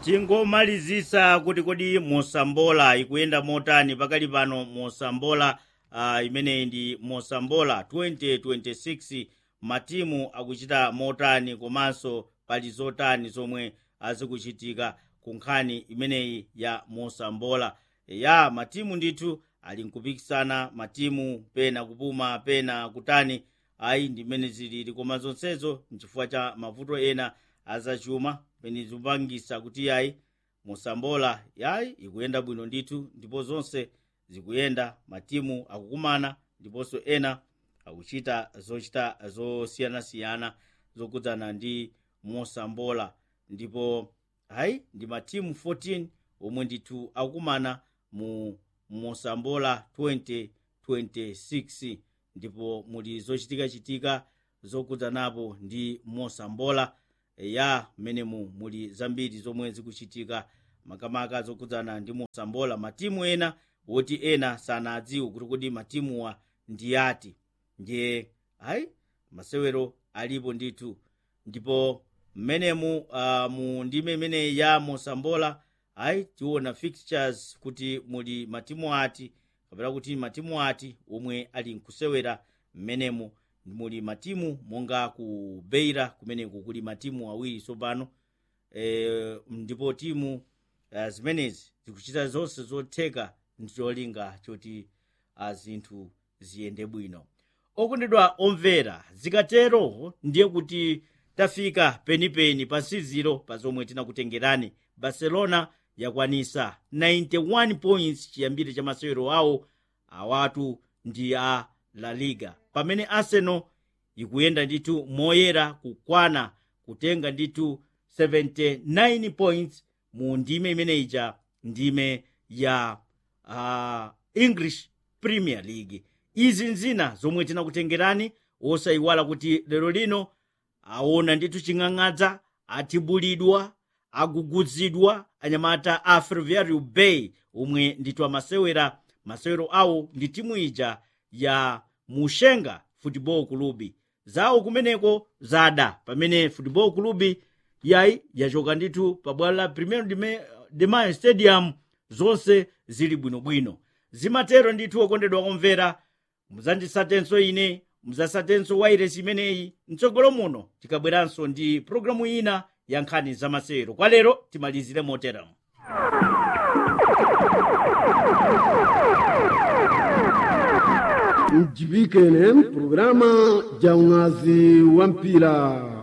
tingomalizisa kuti kodi mosambola ikuyenda motani pakali pano mosambola uh, imeneyi ndi mosambola 2026 matimu akuchita motani komanso pali zotani zomwe azikuchitika ku nkhani imeneyi ya mosambola ya matimu ndithu ali nkupikisana matimu pena kupuma pena kutani ayi ndimene zilili koma zonsezo nchifukwa cha mavuto ena azachuma pene zikupangisa kuti yayi mosambola yayi ikuyenda bwino ndithu ndipo zonse zikuyenda matimu akukumana ndiponso ena akuchita zochita zosiyanasiyana zokudzana ndi mosambola ndipo hayi ndi matimu 14 omwe ndithu akukumana mu mosambola 2026 ndipo muli zochitikachitika zokudzanapo ndi mosambola ya mmenemu muli zambiri zomwe zikuchitika makamaka zokudzana ndi mosambola matimu ena woti ena sanadziwe kuti kodi matimuwa ndi ati ndiye ayi masewero alipo ndithu ndipo mmenemu uh, mu ndime imeneyi ya mosambola ayi tiona fixtures kuti muli matimu ati kapena kuti matimu ati omwe ali nkusewera mmenemu muli matimu monga ku beira kumeneku kuli matimu awiri tsopano e, ndipo timu uh, zimenezi zikuchita zonse zotheka ndicholinga choti uh, zinthu ziyende bwino okondedwa omvera zikatero ndiye kuti tafika penipeni pa nsiziro pa zomwe tinakutengerani barcelona yakwanisa 91 points chiyambire cha masewero awo awatu ndi a la liga pamene arsenal ikuyenda ndithu moyera kukwana kutenga ndithu 79 points mu ndime imeneija ndime ya uh, english premier league izi nzina zomwe tinakutengerani osayiwala kuti lero lino aona ndithu ching'ang'adza athibulidwa aguguzidwa anyamata a ferroviario bay omwe ndithu amasewera masewero awo ndi timu ija ya mushenga football club zawo kumeneko zada pamene football club yayi yachoka ndithu pa bwalo la primeiro de mayo stadium zonse zili bwinobwino zimatero ndithu okondedwa omvera muzandisatenso ine muzasatenso wairesi imeneyi mtsogolo muno tikabweranso ndi programu ina ya nkhani za masewero kwa lero timalizire moteramo mjibike ne programa ja unazi wa mpira